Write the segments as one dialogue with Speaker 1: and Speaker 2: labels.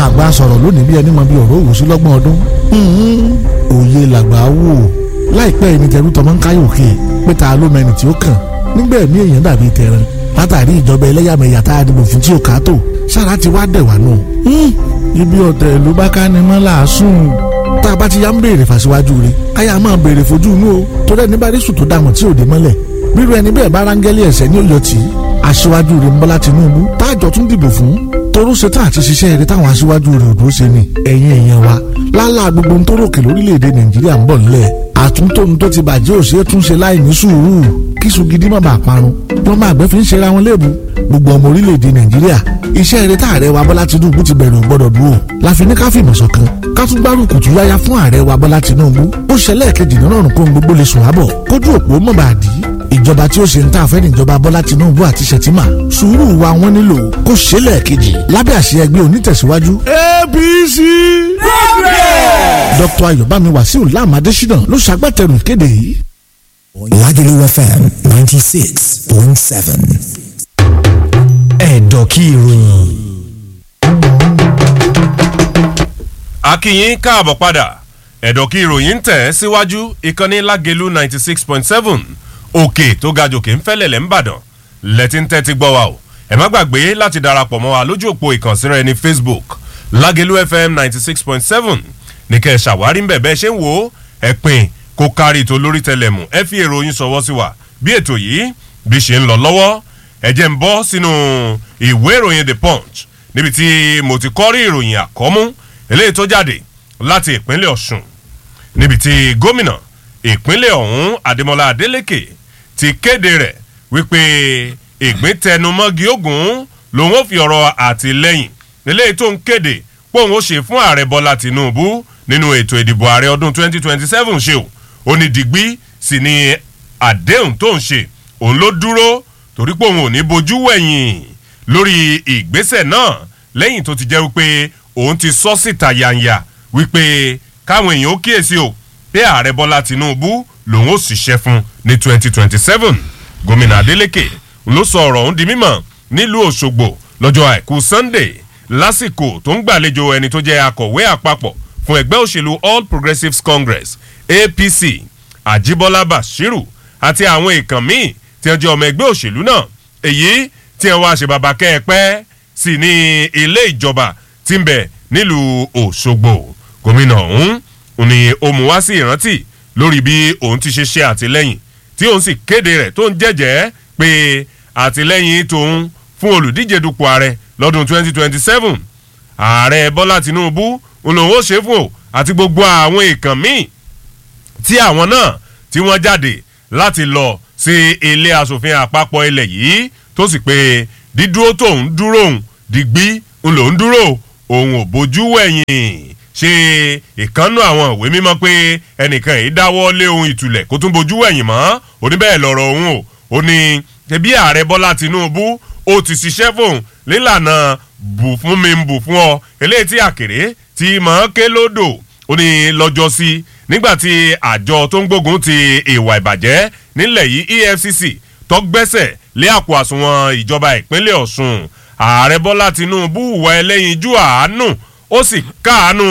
Speaker 1: àgbà sọ̀rọ̀ lónìí bí ẹni mọ bí ọ̀rọ̀ òwò sí lọ́gbọ̀n ọdún òye làgbà wò láìpẹ́ ẹni tẹ̀rù tọmọ ń káyọ̀ òkè pé ta ló mẹni tí ó kàn nígbà ẹ̀mí èèyàn dàbí tẹran látàrí ìjọba ẹlẹ́yàmẹ̀yà tá a dìbò fún tí ò ká tó sára ti wá dẹ̀ wá nù. ibi ọ̀tẹ̀ ló bá ká ni mọ́ làásùn tá a bá ti yá ń béèrè fàṣíwájú rẹ̀ káyà máa béèrè fojú inú o tó dẹ́ni bá rí sùn tó dàmọ̀ tí ò dé mọ́lẹ̀ bírú ẹni bẹ́ẹ̀ bá rángẹ́lì ẹ̀sẹ̀ ní òyò tí aṣíwájú rẹ̀ ń bọ́lá Tinubu táàjọ tún dìbò fún toró ṣe tá àti ṣiṣẹ́ rẹ̀ táwọn aṣíwájú rẹ̀ ò dúró ṣe ni ẹ̀yin èèyàn wa lálá gbogbo ń tó ròkè lórílẹ̀‐èdè Nàìjíríà ń bọ̀ nílẹ̀ àtúntóni tó ti bàjẹ́ òṣèré tún ṣe láì ní sùúrù kíṣu gidi má bàa parun lọ́mọ àgbẹ̀ fi ń ṣera wọn léèbù gbogbo ọmọ orílẹ̀‐èdè Nàìjíríà iṣẹ́ rẹ̀ tá ààrẹ wa Bọ́lá Tinubu ti bẹ̀rẹ̀ ò gbọ́dọ̀ dúró láfi ní ká fìmọ̀ ṣọ̀kan ká tún gbárùkù tún yáyá fún ààrẹ wa Bọ́lá Tinubu ó ṣẹlẹ̀ kejì nínú ọ̀run kó ń gbogbo lè sùn ábọ̀ kójú òpó mọ̀ bá dì í ìjọba tí ó ṣe ń tà fẹ́ níjọba Bọ́lá Tinubu àti Ṣètìmá sùúrù wa wọ́n nílò kó ṣẹlẹ̀ kejì lábẹ́ àṣẹ ẹgbẹ́ onítẹ̀síwájú APC. Dr. Ayọ̀bámi Wàsíù Láàmú Adésínà ló ṣagbátẹrù ìkéde yìí.
Speaker 2: Lagelu FM ninety six point seven. Ẹ̀dọ̀kí ìròyìn.
Speaker 3: akínyìn káàbọ̀ padà ẹ̀dọ̀kí ìròyìn ń tẹ̀ síwájú ìkànnì Lágelú ninety six point seven òkè tó ga jòkè ń fẹ́lẹ̀lẹ̀ ń bàdàn lẹ́tí ń tẹ́tí gbọ́ wa o ẹ má gbàgbé láti darapọ̀ mọ́ wa lójú òpó ìkànsíra ẹni Facebook Lágelú FM ninety six point seven ní kẹ́ ẹ ṣàwárí ń bẹ̀ bẹ́ẹ̀ ṣe ń wò ó ẹ pín kó kárí tó lórí tẹlẹmù ẹ fi èròyìn sọwọ́ sí wa bí ètò yìí bí ṣe ń lọ lọ́wọ́ ẹ jẹ́ ń bọ́ sínú ìwé ìròyìn The Punch níbi tí mo ti kọ́ rí ìròyìn àkọ́mú eléyìí tó jáde láti ìpínlẹ̀ Ọ̀ṣun níbi tí gómìnà ìpínlẹ̀ ọ̀hún Adémọ́lá Adélékè ti kéde rẹ̀ wípé ìgbín tẹnumọ́gi ogun lòun ó fi ọ̀rọ̀ àtìlẹ́yìn eléyìí tó ń kéde pé òun ó ṣe fún ààrẹ Bọ́lá Tinubu nínú ètò ìdìbò ààrẹ ọdún 2027 ṣe o ó ní dìgbì sì ni àdéhùn tó ń ṣe òun ló dúró torí pé òun ò ní bojú wẹ̀yìn lórí ìgbésẹ̀ náà lẹ́yìn tó ti jẹ́ wípé òun ti sọ síta yanya wípé káwọn èèyàn ó kíyèsí o pé ààrẹ bọ́lá tinubu lòun ó ṣiṣẹ́ fún ní 2027 gómìnà adeleke ló sọ ọ̀rọ̀ ọ̀hún di mímọ̀ nílùú òṣogbo lọ́jọ́ àìkú sunday lásìkò tó ń gbàlejò ẹni tó jẹ́ akọ̀wé àpapọ̀ fún ẹgbẹ́ òṣèlú all progressives congress apc ajibola bashiru àti àwọn èèkàn míì tí wọ́n jẹ́ ọmọ ẹgbẹ́ òṣèlú náà èyí tí wọ́n wá ṣe bàbá kẹ́ẹ̀pẹ́ sí ní ilé ìjọba tí ń bẹ nílùú òṣogbo gómìnà ọ̀hún ni ó mú wá sí ìrántí lórí bí òun ti ṣe ṣe àtìlẹ́yìn tí òun sì kéde rẹ̀ tó ń jẹ́jẹ́ pé àtìlẹ́yìn tòun fún olùdíje dupò ààrẹ lọ́dún 2027 ààrẹ bọ́lá tinubu òun ó ṣe fún o àti gbogbo àwọn èèkàn míì tí àwọn náà tí wọ́n jáde láti lọ sí ilé asòfin àpapọ̀ ilẹ̀ yìí tó sì pé dídúró tóun dúró òun dìgbì ń lòún dúró òun ò bójú wẹ̀yìn ṣe ìkànnù àwọn ìwé mímọ́ pé ẹnìkan yìí dáwọ́ lé ohun ìtulẹ̀ kó tún bójú wẹ̀yìn mọ́ oníbẹ̀ẹ́ lọ̀rọ̀ òun o ó ní ṣebí ààrẹ bọ́lá tinubu ó ti ṣiṣẹ́ fóun nílànà bù fún mi bù fún ọ eléyìí tí àkèré ti mọ̀ ké lódò ó ní lọ́jọ́ sí nígbà tí àjọ tó ń gbógun ti ìwà ìbàjẹ́ nílẹ̀ yìí efcc tó gbẹ́sẹ̀ lé àpò àsùnwọ̀n ìjọba ìpínlẹ̀ ọ̀ṣun ààrẹ bọ́lá tinubu wà ẹlẹ́yinjú àánú ó sì káàánú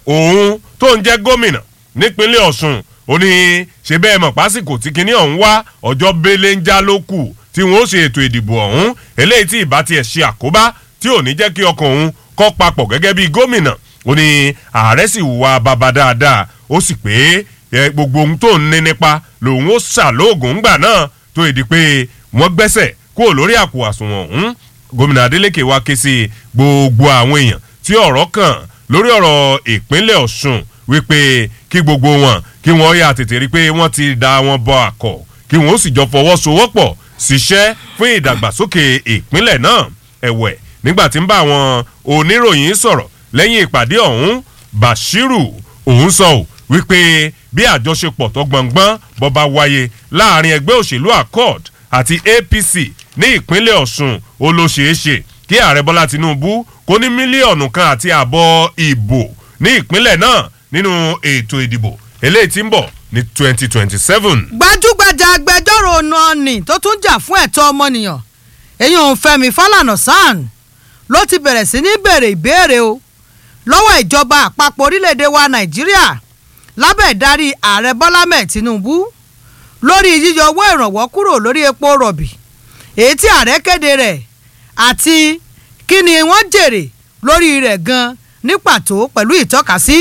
Speaker 3: òun tó ń jẹ́ gómìnà nípínlẹ̀ ọ̀ṣun ó ní ṣe bẹ́ẹ̀ mọ̀ pásìkò tí kinní ọ̀hún wá ọjọ́ bẹ́lẹ̀ ń já ló kù tí wọ́n ó ṣe ètò ìdìbò ọ̀hún eléyìí tí ìbá tiẹ̀ ṣe àkóbá tí ò ní jẹ́ kí ọkàn òun kọ́ papọ̀ gẹ́gẹ́ bí gómìnà ó ní ààrẹ sì wà bàbá dáadáa ó sì pé gbogbo ohun tó ń ní nípa lòun ó ṣàlóògùn ńgbà náà tó ìdí pé wọ́n gbẹ́sẹ̀ kúrò lórí àpò àsùnwọ̀n ọ̀hún gómìnà adeleke wá ké sí gbogbo àwọn èèyàn tí ọ̀rọ̀ kàn lórí ọ̀rọ̀ ìpínlẹ̀ ọ̀ṣun wípé kí gbogbo wọn kí wọ́n yà tètè rí pé wọ́n ti da wọn bọ àkọ́ kí wọ́n ó sì jọ fọwọ́sowọ́pọ̀ ṣiṣẹ́ fún ìdàgbàsókè ìpínlẹ̀ náà ẹ̀wẹ̀ nígbà tí ń bá àwọn oníròyìn sọ̀rọ̀ lẹ́yìn ìpàdé ọ̀hún bashiru òun sọ ò wípé bí àjọṣepọ̀ tó gbọ̀ngbọ́n bọ́ba wáyé láàrin ẹgbẹ́ òṣèlú accord àti apc ní ìpínlẹ̀ ọ̀ṣun ó ló ṣeé ṣe kí ààrẹ bọ́lá tinubu kó ní mílíọ̀nù kan àti àbọ̀ ìbò ní ìpínlẹ̀ náà nínú ètò ìdìbò eléyìí tí ń bọ̀ ní twenty twenty seven.
Speaker 4: gbajúgbajà agbẹjọ́rò nọ́ọ̀nì tó tún jà fún ẹ̀tọ́ ọmọnìyàn èyí òun fẹ́mi fálànà sàn ló ti bẹ̀rẹ̀ sí ní bèrè ìbéèrè o lọ́wọ́ ìjọba àpapọ̀ orílẹ̀-èdè wa nàìjíríà lábẹ́ ìdarí ààrẹ bọ́lá mẹ́ẹ̀ tinubu lórí yíyọ owó ìrànwọ́ kúrò lórí epo rọ̀bì èyí tí ààrẹ kéde rẹ̀ àti kí ni wọ́n jèrè lórí rẹ̀ gan ní pàtó pẹ̀lú ìtọ́kasí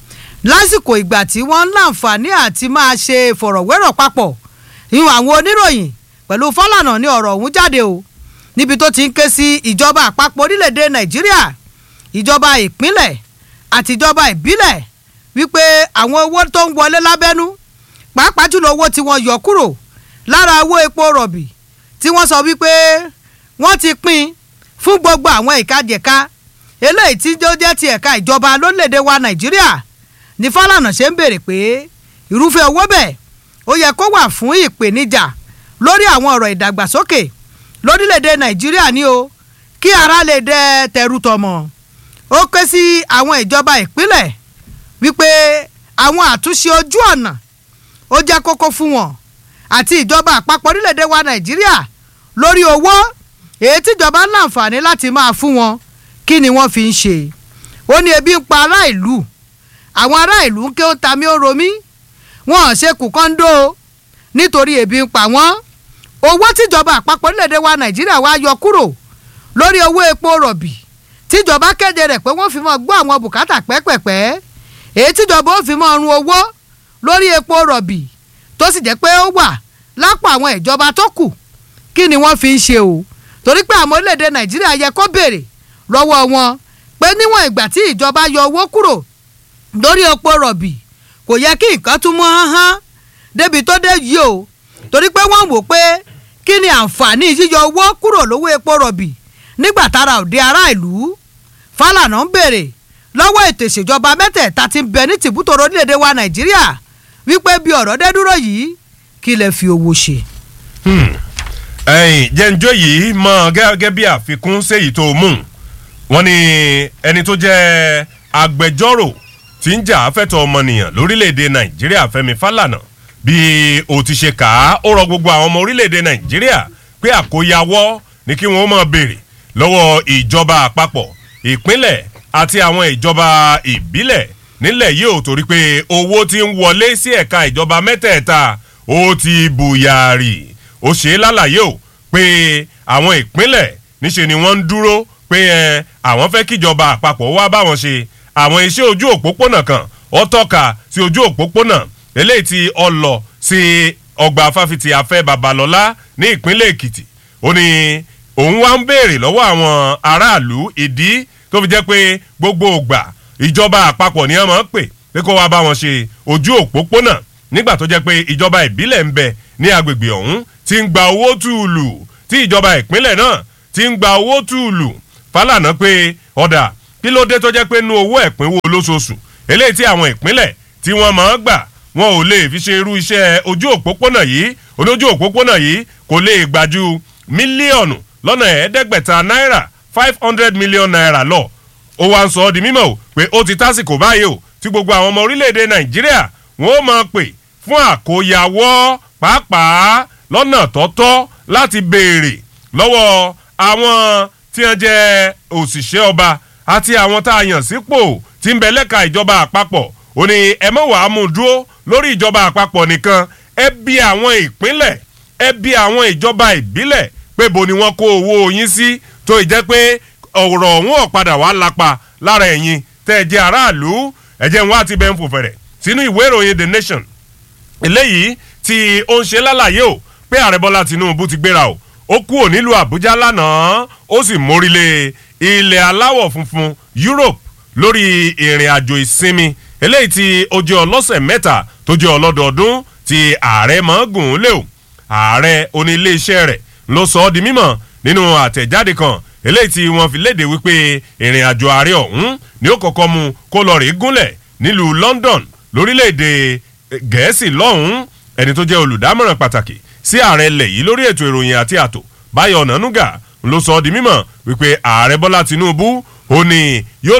Speaker 4: lásìkò ìgbà tí wọ́n ń láǹfààní àti máa ṣe ìfọ̀rọ̀wérọ̀ papọ̀ ìwọ̀n àwọn oníròyìn pẹ̀lú fọ́lànà ní ọ̀rọ̀ ọ̀hún jáde o níbi tó ti ń ké sí ìjọba àpapọ̀ orílẹ̀-èdè nàìjíríà ìjọba ìpínlẹ̀ àti ìjọba ìbílẹ̀ wípé àwọn owó tó ń wọlé lábẹ́nú pàápàá jùlọ owó tí wọ́n yọ kúrò lára owó epo rọ̀bì tí wọ́n sọ wípé wọ́n ti pín fún gbogbo àwọn ìkajẹ̀ka eléyìí tí ó jẹ́ ti ẹ̀ka ìjọba lórílẹ̀‐èdè wa nàìjíríà ní fálànà ṣe ń béèrè pé irúfẹ́ owó bẹ́ẹ̀ ó yẹ kó wà fún ìpèníjà lórí àwọn ọ̀rọ̀ ìdàgbàsókè lórílẹ̀‐èdè nàìjíríà ni o kí ara lè dẹ tẹrù tọmọ ó ké sí àwọn ìjọba ìpínlẹ̀ wípé àwọn àtúnṣe ojú ọ̀nà ó jẹ́ kókó fún wọn àti ìjọba àpapọ̀ orílẹ̀‐èdè wa nàìjíríà lórí owó èyí tíjọba ń láǹfààní láti máa fún wọn kí ni wọ́n fi ń ṣe ó ní ebi ń pa ará ìlú àwọn ará ìlú ń ké ó ta mí ó romí wọn ò ṣe kù kọ́ńdó nítorí ebi ń pa wọ́n owó tíjọba àpapọ̀ orílẹ̀‐èdè wa nàìjíríà wá yọ kúrò lórí owó epo rọ̀bì tíjọba kéde rẹ̀ pé wọ́n fi mọ́ gbọ́ àwọn bùkátà pẹ́pẹ̀pẹ́ èyí tíjọba ó fi mọ́ run owó lórí epo rọ̀bì tó sì jẹ́ pé ó wà lápò àwọn ìjọba tó kù kí ni wọ́n fi ń ṣe o torí pé àwọn orílẹ̀-èdè nàìjíríà yẹ kó béèrè lọ́wọ́ wọn pé níwọ̀n ìgbà tí ìjọba yọ owó kúrò lórí epo rọ̀bì kò yẹ kí nǹkan tún mọ́ hán débi tó dé yìí o torí pé wọ́n wò pé kí ni àǹfààní yíyọ owó kúrò lówó epo rọ̀bì nígbà tára òde ará ìlú Fálànà ń béèrè lọ́wọ́ ètò ìṣèjọba mẹ́tẹ̀ẹ̀ta ti ń bẹ ní tìbútòrò orílẹ̀-èdè wa nàìjíríà wípé bí ọ̀rọ̀ dé dúró yìí kí lè fi owó ṣe.
Speaker 3: ẹ̀yìn jẹ́njọ́ yìí mọ gẹ́gẹ́ bí àfikún séyìí tó mú wọn ni ẹni tó jẹ́ agbẹjọ́rò tí ń jà fẹ́tọ̀ ọmọnìyàn lórílẹ̀‐èdè nàìjíríà fẹ́mi fálànà bí o ti ṣe kà á ó rọ gbogbo àwọn ọmọ orílẹ̀‐èdè nàìjíríà pé àkóyawọ́ ni kí wọ́n máa béèrè lọ́wọ́ ìjọba àpapọ̀ ìpínlẹ̀ àti àwọn ìjọba ìbílẹ̀ nílẹ̀ yìí ò torí pé owó ti ń wọlé sí ẹ̀ka ìjọba mẹ́tẹ̀ẹ̀ta ó ti bùyàrì ó ṣe é lálàyé o pé àwọn ìpínlẹ̀ níṣe ni wọ́n ń dúró pé ẹ àwọn fẹ́ kíjọba àpapọ̀ wá báwọn ṣe àwọn iṣẹ́ ojú òpópónà kan ó tọ́ka sí ojú òpópónà eléyìí tí ó lọ sí ọgbà fáfitì afẹ́ babalọ́lá ní ìpínlẹ̀ èkìtì ó ní òun wá ń béèrè lọ́wọ́ àwọn aráàlú ìdí tó fi jẹ́ pé gbogbo ògbà ìjọba àpapọ̀ ni wọ́n máa ń pè pé kó wá bá wọn ṣe ojú òpópónà nígbà tó jẹ́ pé ìjọba ìbílẹ̀ ń bẹ ní agbègbè ọ̀hún ti ń gba owó túùlù tí ìjọba ìpínlẹ̀ náà ti ń gba owó túùlù Fálànà pé ọ̀dà kí ló dé tó jẹ́ pé nú owó ẹ̀pínwó lóṣooṣù eléyìí tí àwọn ìpínlẹ̀ tí wọ́n máa ń gbà wọn ò lè fi ṣe irú iṣẹ́ ojú òpópónà yìí olójú òpópónà yìí kò lè gbà ju mílíọ̀nù lọ́nà ẹ̀ẹ́dẹ́gbẹ̀ta náírà five hundred million naira lọ ó wá ń sọ ọ́ di mímọ̀ o pé ó ti tásìkò báyìí o tí gbogbo àwọn ọmọ orílẹ̀-èdè nàìjíríà wọ́n ó máa pè fún àkóyawọ́ pàápàá lọ́nà tọ́tọ́ láti béèrè lọ́wọ́ àwọn tí wọ́n jẹ́ òṣìṣẹ́ ọba àti àwọn tá a yàn sípò tí ń bẹ lẹ́ka ìjọba àpapọ̀ ó ní ẹ mọ̀ wàá mú dúró lórí ìjọba àpapọ̀ nìkan ẹ bí àwọn ìpínlẹ̀ ẹ bí àwọn ìjọba ìbílẹ̀ pé bo ni wọ́n kó owó yín sí tó ì jẹ́ pé ọ̀rọ̀ ọ̀hún ọ̀padà wàá lápa lára ẹ̀yin tẹ́ ẹ jẹ́ aráàlú ẹ̀jẹ̀ wọn àti bẹ́ẹ̀ ń fò fẹ̀rẹ̀ sínú ìwé ìròyìn the nation eléyìí tí ó ń ṣe lálàyé o pé ààrẹ bọ́lá tinubu ti gbéra o ó kúrò nílùú àbújá lánàá ó sì mórílé ilẹ̀ aláwọ̀ funfun europe lórí ìrìn àjò ìsinmi eléyìí tí ó jẹ́ ọlọ́sẹ̀ mẹ́ta tó jẹ́ ọlọ́dọọdún tí ààrẹ máa gùn ún lé o ààrẹ oníléeṣẹ́ rẹ̀ ló sọ ọ́ di mímọ̀ nínú àtẹ̀jáde kan eléyìí tí wọ́n fi léde wípé ìrìn àjò ààrẹ ọ̀hún ni ó kọ́kọ́ mu kó lọ rèé gúnlẹ̀ nílùú london lórílẹ̀‐èdè gẹ̀ẹ́sì lọ́hùn-ún ẹni tó jẹ́ olùdámọ̀ràn pàtàkì sí ààrẹ ilẹ̀ yìí lórí ètò ìròyìn àti ààtò báyọ̀ ọ̀nànúgà ló sọ ọ́ di mímọ̀ wípé ààrẹ bọ́lá tinubu ó ní yóò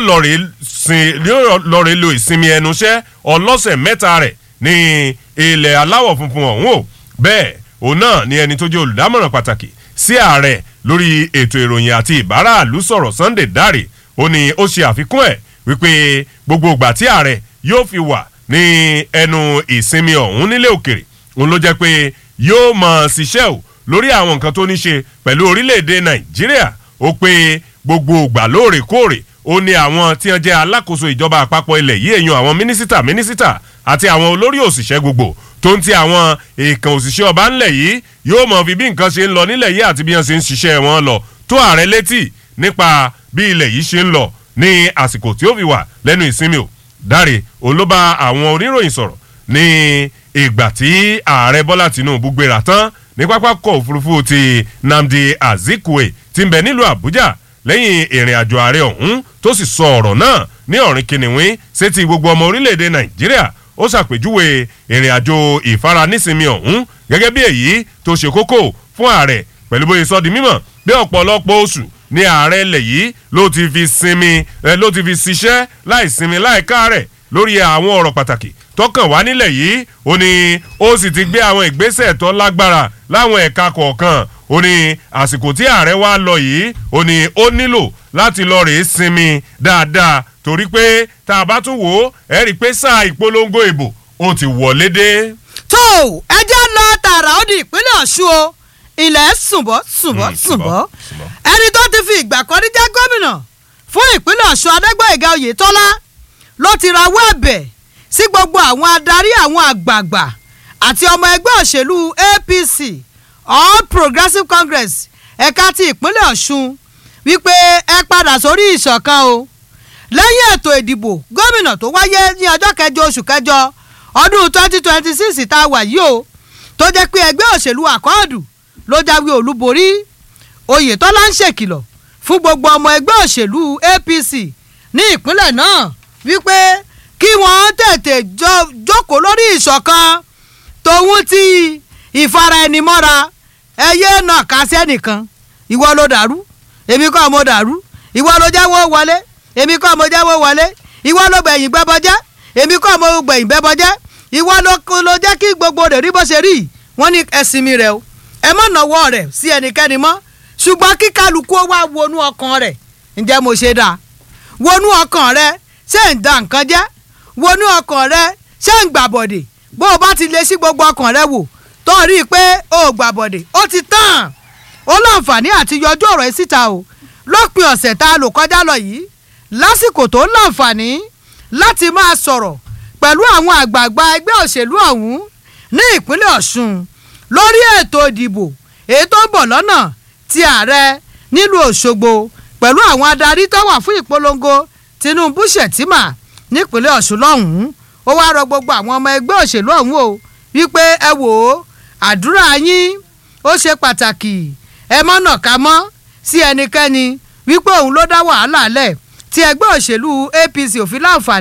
Speaker 3: lọ rèé lo ìsinmi ẹnuṣẹ́ ọlọ́sẹ̀ mẹ́ta rẹ̀ ní ilẹ̀ aláwọ̀ funfun ọ̀hún o bẹ́ẹ̀ òun náà ni ẹni tó jẹ́ olùdámọ̀ràn pàtàkì sí ààrẹ lórí ètò ìròyìn àti ìbáraàlú sọ̀rọ̀ sunday dare ó ní ó ṣe àfikún ẹ̀ wípé gbogbo ìgbà tí ààrẹ yóò fi wà ní ẹnu ìsinmi ọ̀hún nílé òkèrè òun ló jẹ́ pé yóò mọ̀ ṣiṣẹ́ o lórí àwọn nǹkan tó ní ṣe pẹ̀lú orílẹ̀-èdè nàìjíríà ó pé gbogbo ìgbà lóòrèkóòrè ó ní àwọn tí wọ́n jẹ́ alákòóso ìjọba àpapọ̀ ilẹ̀ yìí èèyàn àwọn mínísítà mínísítà àti àwọn olórí òṣìṣẹ́ gbogbo tó ń ti àwọn èèkàn òṣìṣẹ́ ọba ńlẹ̀ yìí yóò mọ̀ fi bí nǹkan ṣe ń lọ nílẹ̀ yìí àti bí wọ́n ṣe ń ṣiṣẹ́ wọn lọ tó ààrẹ létí nípa bí ilẹ̀ yìí ṣe ń lọ ní àsìkò tí ó fi wà lẹ́nu ìsinmi o dáre òun ló bá àwọn oníròyìn sọ̀rọ̀ ní ìgbà tí ààrẹ bọ́lá tìǹbù gbéra tán ní pápákọ̀ òfurufú ti nnamdi azikwe ti ń bẹ nílùú àbújá lẹ́yìn ìrìn àjò ààrẹ ọ̀hún tó sì sọ ọ̀rọ̀ náà ní ọ̀rìn kìnìún sétí gbogbo ọmọ orílẹ̀-èdè nàìjíríà ó ṣàpèjúwe ìrìn àjò ìfaranísinmi ọ̀hún gẹ́gẹ́ bí èyí tó ṣe kókó fún ààrẹ pẹ̀lú bóyá sọ di mímọ̀ bí ọ̀pọ̀lọpọ̀ oṣù ní ààrẹ ilẹ̀ yìí ló ti fi sinmi ẹ ló ti fi ṣiṣẹ́ láì sinmi láì káàrẹ̀ lórí àwọn ọ̀rọ̀ pàtàkì tọkàn wá nílẹ̀ yìí ó ní ó sì ti gbé àwọn ìgbésẹ̀ tó lágbára láwọn ẹ̀ka kọ̀ọ̀kan ó ní àsìkò tí ààrẹ wá lọ yìí ó ní ó nílò láti lọ rèé sinmi dáadáa torí pé tá a bá tún wò ó ẹ rí i pé sáà ìpolongo ìbò ó ti wọlé dé.
Speaker 4: tó ẹjẹ́ lọ tààrà ó di ìpínlẹ̀ ọ̀ṣun o ilẹ̀ sùnbọ̀ sùnbọ̀
Speaker 3: Mm,
Speaker 4: sùnbọ̀
Speaker 3: sùnbọ̀.
Speaker 4: ẹni tó ti fi ìgbà kan rí jẹ́ gómìnà fún ìpínlẹ̀ ọ̀ṣun adégbòyèga oyètọ́lá ló ti rawọ́ ẹ̀bẹ̀ sí gbogbo àwọn adarí àwọn àgbààgbà àti ọmọ ẹgbẹ́ òṣèlú apc all progressives congress ẹ̀ka ti ìpínlẹ̀ ọ̀ṣun wípé ẹ padà sórí ìṣọ̀kan o lẹ́yìn ètò ìdìbò gómìnà tó wáyé ní ọjọ́ kẹjọ oṣù kẹjọ ọdún twenty twenty six tá a wà yìí o tó jẹ́ pé ẹgbẹ́ òṣèlú àkọọ́dù ló jáwé olúborí oyetola ń ṣèkìlọ̀ fún gbogbo ọmọ ẹgbẹ́ òṣèlú apc ní ìpínlẹ̀ náà wípé kí wọ́n tètè jọ- jókòó lórí ìṣọ̀kan tòun ti ìfara ẹni mọ́ra ẹyẹ náà ká sẹ́nìkan ìwọ ló dàrú èmi kọ́ mo dàrú ìwọ ló jẹ́wọ́ wọlé èmi kọ́ mo jẹ́wọ́ wọlé ìwọ ló gbẹ̀yìn gbẹ́bọ jẹ́ èmi kọ́ mo gbẹ̀yìn gbẹ́bọ jẹ́ ìwọ ló ló jẹ́ kí gbogbo rẹ̀ rí bó ṣe rí wọ́n ní ẹ̀sìn mi rẹ̀ o ẹ mọ̀ náwó rẹ̀ sí ẹnikẹ́ni mọ́ ṣùgbọ́n kí kálukú ó wá wọnú ọkàn rẹ̀ ǹjẹ́ mo ṣe dáa wọnú ọkàn rẹ ṣé ń da nǹkan jẹ́ wọnú ọkàn rẹ ṣé ń gbàbọ̀dè bó o bá ti lè sí gbogbo ọkàn rẹ wò tó rí i pé o ò gbàbọ̀dè ó ti tán ó láǹfààní àti yọjú ọ̀rọ̀ yìí síta o lópin ọ̀sẹ̀ tá a lò kọjá lọ yìí lásìkò tó láǹfààní láti máa sọ̀rọ̀ pẹ̀lú àwọn àgbààgbà ẹgbẹ́ òṣèlú ọ̀hún ní ìpínlẹ̀ ọ̀ṣun lórí ètò ìdìbò èyí tó ń bọ̀ lọ́nà ti ààrẹ nílùú òṣogbo pẹ̀lú àwọn adarí tó wà fún ìpolongo tinubu shettima nípínlẹ̀ ọ̀ṣun lọ́hùn-ún ó wáá rọ gbogbo àwọn ọmọ ẹgbẹ́ òṣèlú ọ̀hún o wípé ẹ wò ó àdúrà yín ó ṣe pàtàkì ẹ mọ́nà ká mọ́ sí ẹnikẹ́ni wípé òun ló dá wàhálà lẹ̀ tí ẹgbẹ́ òṣèlú apc ò fi láǹfààní